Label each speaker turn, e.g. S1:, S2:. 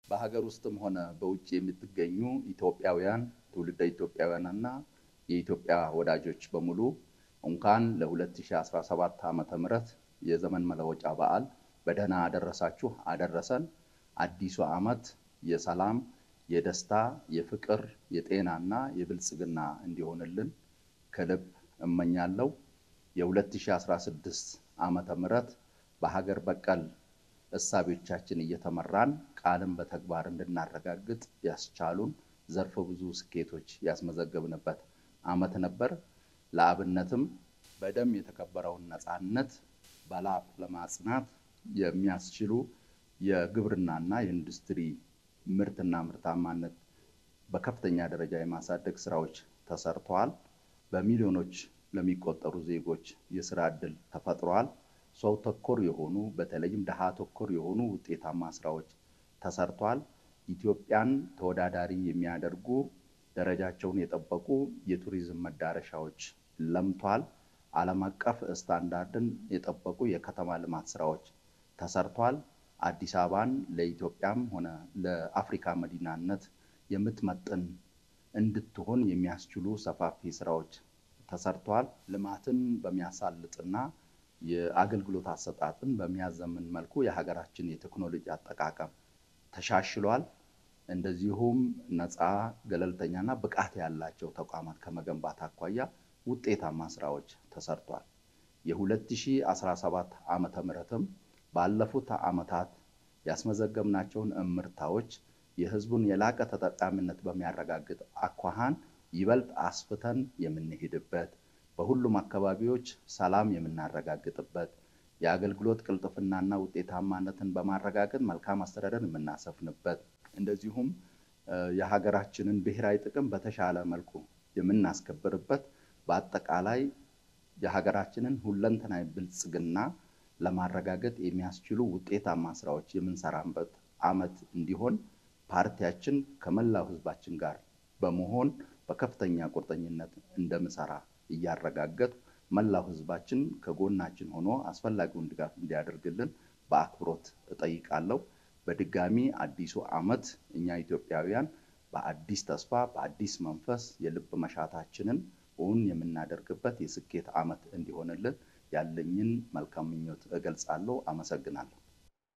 S1: በሀገር ውስጥም ሆነ በውጭ የምትገኙ ኢትዮጵያውያን ትውልደ ኢትዮጵያውያንና የኢትዮጵያ ወዳጆች በሙሉ እንኳን ለ2017 ዓመተ ምህረት የዘመን መለወጫ በዓል በደህና አደረሳችሁ አደረሰን። አዲሱ ዓመት የሰላም፣ የደስታ፣ የፍቅር፣ የጤናና የብልጽግና እንዲሆንልን ከልብ እመኛለሁ። የ2016 ዓመተ ምህረት በሀገር በቀል እሳቤዎቻችን እየተመራን ቃልን በተግባር እንድናረጋግጥ ያስቻሉን ዘርፈ ብዙ ስኬቶች ያስመዘገብንበት ዓመት ነበር። ለአብነትም በደም የተከበረውን ነፃነት በላብ ለማጽናት የሚያስችሉ የግብርናና የኢንዱስትሪ ምርትና ምርታማነት በከፍተኛ ደረጃ የማሳደግ ስራዎች ተሰርተዋል። በሚሊዮኖች ለሚቆጠሩ ዜጎች የስራ ዕድል ተፈጥሯል። ሰው ተኮር የሆኑ በተለይም ድሃ ተኮር የሆኑ ውጤታማ ስራዎች ተሰርቷል። ኢትዮጵያን ተወዳዳሪ የሚያደርጉ ደረጃቸውን የጠበቁ የቱሪዝም መዳረሻዎች ለምቷል። ዓለም አቀፍ ስታንዳርድን የጠበቁ የከተማ ልማት ስራዎች ተሰርቷል። አዲስ አበባን ለኢትዮጵያም ሆነ ለአፍሪካ መዲናነት የምትመጥን እንድትሆን የሚያስችሉ ሰፋፊ ስራዎች ተሰርቷል። ልማትን በሚያሳልጥና የአገልግሎት አሰጣጥን በሚያዘምን መልኩ የሀገራችን የቴክኖሎጂ አጠቃቀም ተሻሽሏል። እንደዚሁም ነፃ ገለልተኛና ብቃት ያላቸው ተቋማት ከመገንባት አኳያ ውጤታማ ስራዎች ተሰርቷል። የ2017 ዓመተ ምህረትም ባለፉት ዓመታት ያስመዘገብናቸውን እምርታዎች የህዝቡን የላቀ ተጠቃሚነት በሚያረጋግጥ አኳኋን ይበልጥ አስፍተን የምንሄድበት በሁሉም አካባቢዎች ሰላም የምናረጋግጥበት የአገልግሎት ቅልጥፍናና ውጤታማነትን በማረጋገጥ መልካም አስተዳደር የምናሰፍንበት እንደዚሁም የሀገራችንን ብሔራዊ ጥቅም በተሻለ መልኩ የምናስከብርበት በአጠቃላይ የሀገራችንን ሁለንተናዊ ብልጽግና ለማረጋገጥ የሚያስችሉ ውጤታማ ስራዎች የምንሰራበት ዓመት እንዲሆን ፓርቲያችን ከመላው ህዝባችን ጋር በመሆን በከፍተኛ ቁርጠኝነት እንደምሰራ እያረጋገጡ መላው ህዝባችን ከጎናችን ሆኖ አስፈላጊውን ድጋፍ እንዲያደርግልን በአክብሮት እጠይቃለሁ። በድጋሚ አዲሱ ዓመት እኛ ኢትዮጵያውያን በአዲስ ተስፋ በአዲስ መንፈስ የልብ መሻታችንን እውን የምናደርግበት የስኬት ዓመት እንዲሆንልን ያለኝን መልካም ምኞት እገልጻለሁ። አመሰግናለሁ።